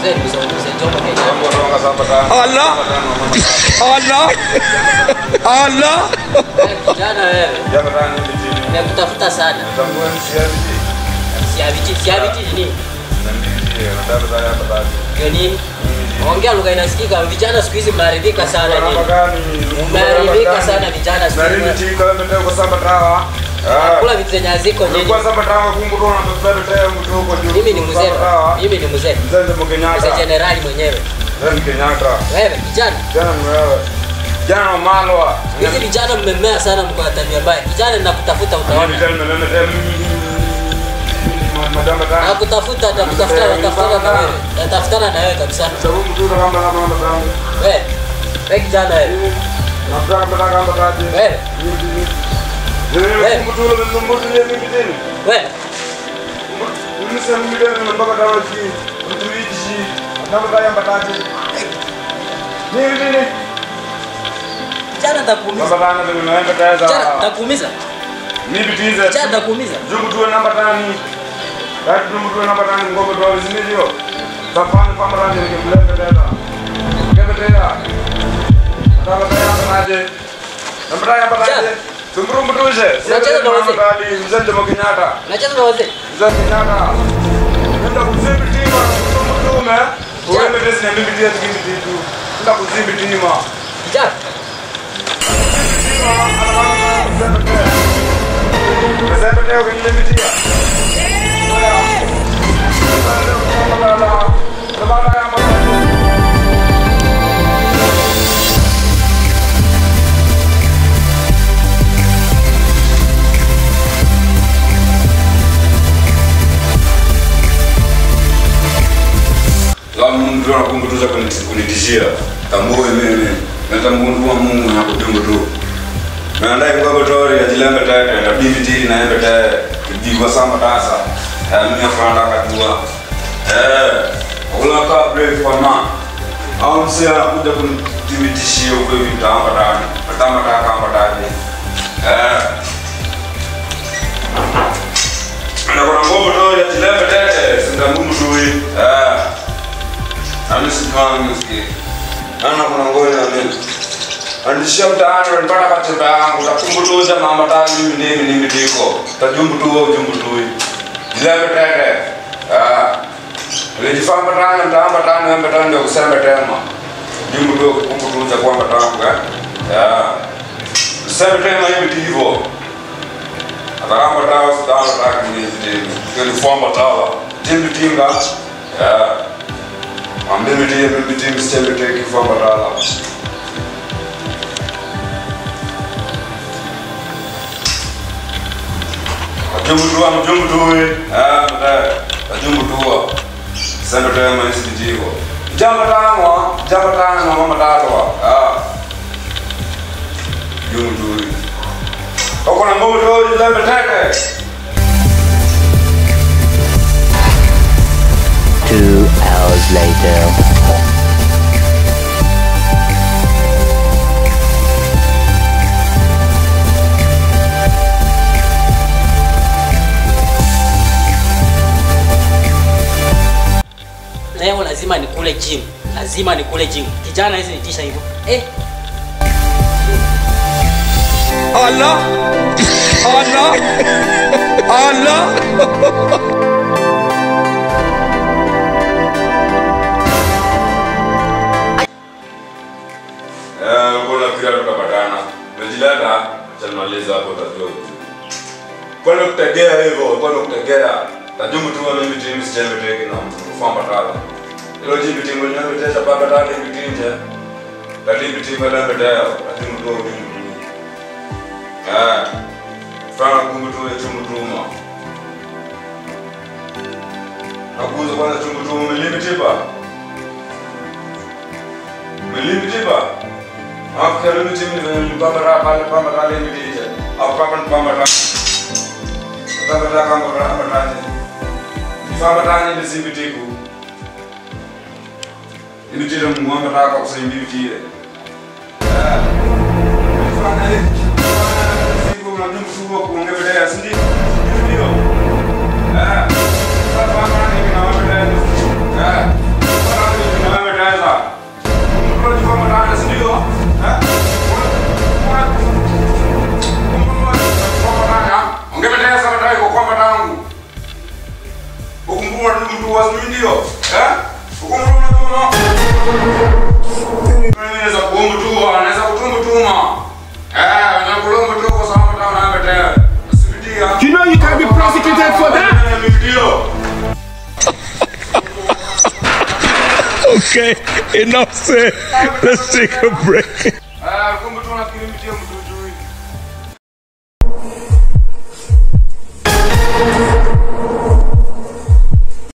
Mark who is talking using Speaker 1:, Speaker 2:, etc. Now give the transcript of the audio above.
Speaker 1: Mzee nimesauliza Jomo Kenyatta.
Speaker 2: Jambo ronga samba tano.
Speaker 3: Allah. Allah. Allah.
Speaker 1: Wewe kijana wewe.
Speaker 2: Jambo tano ni bitini.
Speaker 1: Nimekutafuta sana.
Speaker 2: Tambua ni siabiti.
Speaker 1: Siabiti, siabiti ni nini?
Speaker 2: Na mbiti. Nataka taya patati.
Speaker 1: Ndio nini? Ongea lugha inasikika. Vijana siku hizi mnaharibika sana
Speaker 2: Namba
Speaker 1: nini?
Speaker 2: gani?
Speaker 1: Mnaharibika sana vijana siku
Speaker 2: Na nini
Speaker 1: hizi.
Speaker 2: tika mbele kwa samba tawa? Ah.
Speaker 1: Kula vitu zenye haziko nyinyi.
Speaker 2: Ulikuwa samba tawa kumbu tona mbele taya mtu huko juu.
Speaker 1: Mimi ni mzee.
Speaker 2: Samba tawa.
Speaker 1: Mimi ni mzee.
Speaker 2: Mzee ndio
Speaker 1: Mzee
Speaker 2: Kenyatta.
Speaker 1: jenerali mwenyewe.
Speaker 2: Mzee ni Kenyatta.
Speaker 1: Wewe kijana.
Speaker 2: Jana ni wewe. Jana wa Malwa.
Speaker 1: Hizi vijana mmemmea sana mko na tabia mbaya. Kijana nakutafuta
Speaker 2: Mimi
Speaker 1: utaona.
Speaker 2: tena mimi tena madama tano.
Speaker 1: Nakutafuta nakutafuta nakutafutana na wewe. Natafutana na wewe kabisa.
Speaker 2: Sababu mtu kama kama kama kama.
Speaker 1: Wewe. Wewe kijana wewe.
Speaker 2: Nataka kama kama kama.
Speaker 1: Wewe.
Speaker 2: Wewe mtu yule mtu yule mimi tena.
Speaker 1: Wewe.
Speaker 2: Mimi sasa mimi tena mpaka dawa hii. Mtu hichi. Nataka kaya mbatati. Nini nini?
Speaker 1: Kijana nitakuumiza.
Speaker 2: Baba bana ndio naenda kaya
Speaker 1: Kijana
Speaker 2: za.
Speaker 1: nitakuumiza.
Speaker 2: Mimi bitiza.
Speaker 1: Kijana nitakuumiza.
Speaker 2: Jungu tu namba tani. Kati tu mtu namba tani ngombe tu zinijio. Safani kama ranje ni mlenda tena. Ngebe tena. Nataka kaya mbatati. Namba tani mbatati. Tumburu mtuje.
Speaker 1: Unacheza na wazee?
Speaker 2: Kali mzee Jomo Kenyatta.
Speaker 1: Unacheza na wazee.
Speaker 2: Mzee Kenyatta. Nenda kuzimbi tima mtume. Uende tesi na mimi tia tikini titu. Nenda kuzimbi tima.
Speaker 1: Kijana.
Speaker 2: mtu anakumbutuza kunitishia tambue mimi natambua Mungu na kutumbu tu naandai ngogo tori ajilembe tete na bibi tili na embe tete kujigwa sama tasa mimi afanda katua eh kula ka brave kwa ma au msia anakuja kunitishia huko hivi tamba tani tamba taka kamba tani eh na kuna ngogo tori ajilembe tete singa mungu tuwi eh Ami sikangu ski. Ana kuna ngoja na mimi. Andishia mtaani unapata katiba yangu takumbutuza mama tani mimi nini mimi ndiko. Tajumbu tu wewe jumbu tu. Jilebe tete. Ah. Ulijifamba tani mtaamba tani embe tani ndio kusembe tema. Jumbu tu kumbutuza kwamba tangu eh. Ah. Sembe tema hivi ndivyo. Atakamba tawa sitawa taki ni ndivyo. Kile fomba tawa. Timbi tinga. Ah. Mimi ndiye mimi ndiye msichana teki kwa badala. Ajumbu tuwa mjumbu tuwe. Ah, mda. Ajumbu tuwa. Sendo tena maisi ndiyo. Jamba tangwa, jamba tangwa mama tatwa. Ah. Jumbu tuwe. Oko na ngomo tuwe jilembe teke.
Speaker 4: Two hours later.
Speaker 1: Leo lazima nikule gym. Lazima nikule gym. Kijana hizi nitisha hivyo. Eh,
Speaker 3: Allah. Allah. Allah.
Speaker 2: Eh, mbona pia tutapatana? Umejileta, acha nimalize hapo utajua. Kwani kutegea hivyo, kwani kutegea. Tajumbu tu mimi timu sichembe teki na kufamba tala. Ilo jibu timu ni mimi tesha baba tala hivi tinje. Tatibu timu na mbedeo, tajumbu tu mimi. Eh. Fana kumbu tu chumbu tuma. Nakuza kwanza chumbu tuma milimi tipa. Milimi tipa. आप करो में जिम पमरा पाले पमरा ले मिली है आप पापन पमरा पमरा काम पमरा पमरा ने पमरा ने बिसी बिटी को ini tidak mau mereka kok sering bibi dia ah fana ni sih gua nanti musuh gua nggak beda ya sendiri ini dia ah apa mana ini nama beda ah mtu wa ndio eh huko mtu unatuma mimi naweza kuomba tu anaweza kutumba tuma eh na kulomba tu kwa sababu hata unaanga tena asibidia
Speaker 3: You know you can be prosecuted for that.
Speaker 2: Ndio.
Speaker 3: Okay, enough said. Let's take a break.
Speaker 2: Eh, kumbe tu nafikiri mtie mtu juu